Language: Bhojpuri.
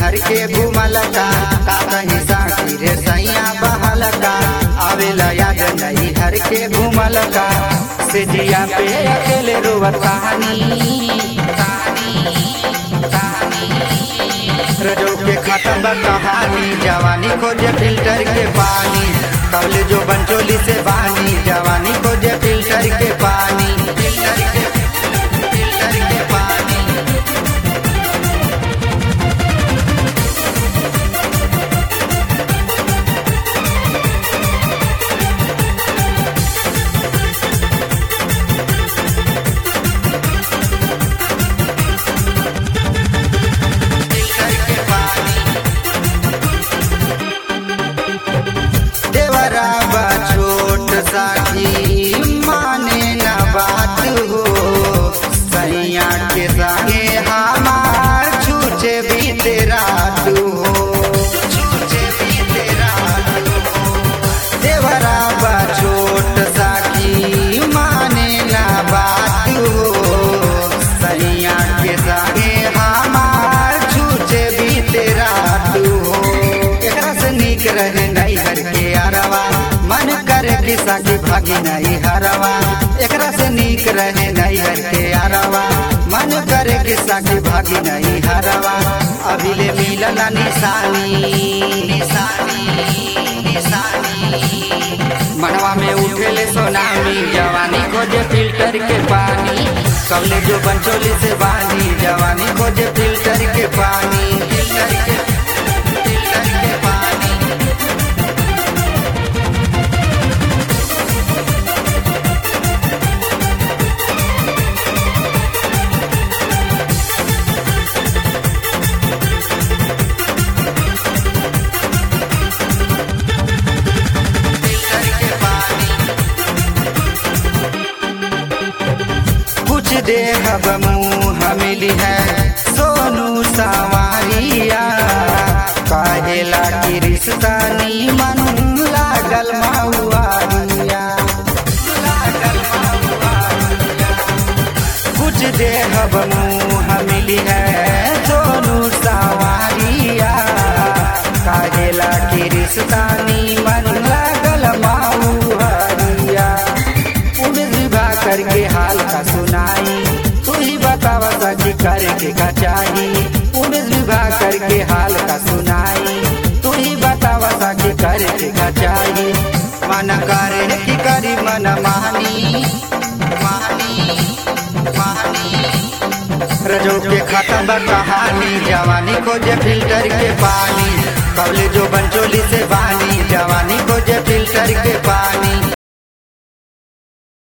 हर के घूमल का का कहीं साकी रे सैया बहल का आवेला याद नहीं हर के घूमल का से जिया पे अकेले रोवत कहानी रजो के खत्म बा कहानी जवानी खोजे फिल्टर के पानी कबले जो बंचोली से बानी जवानी खोजे फिल्टर के पानी फिल्टर के फिल्टर के पानी फिल्टर के पानी देवरा बा छोट साखी माने न बात हो सैया के संगे हमार छूचे बीते रात हो छूचे बीते रात हो देवरा बा छोट साखी माने न बात हो सैया के संगे हमार छूचे बीते रात हो एकरा से नीक रहे नहीं हर के अरवा मन करे कि साकी भागी नहीं हरवा एकरा से नीक रहे नहीं हर के अरवा मन करे कि साकी भागी नहीं हरवा अभी ले मिलल निशानी निशानी निशानी मनवा में उठेले सोनामी जवानी खोजे फिल्टर के पानी कबले जो बंचोली से बानी जवानी खोजे फिल्टर के पानी फिल्टर के फिल्टर के पानी फिल्टर के पानी कुछ देहब मुँह मिली है सोनू सवारिया कहेला की रिश्ता नीमन लागल महुआरिया लागल महुआरिया कुछ देहब मुँह मिली है सोनू सवारिया काहेला की रिश्ता नीमन लागल महुआरिया उम्र विवाह करके हाल का सुनाई तू ही बतावा सकी करके का चाही उम्र विवाह करके हाल का सुनाई तू ही बतावा सकी करके का चाही मन करे की करी मन मानी मानी मानी रजो के खत्म बा कहानी जवानी खोजे फिल्टर के पानी कबले जो बंचोली से बानी जवानी खोजे फिल्टर के पानी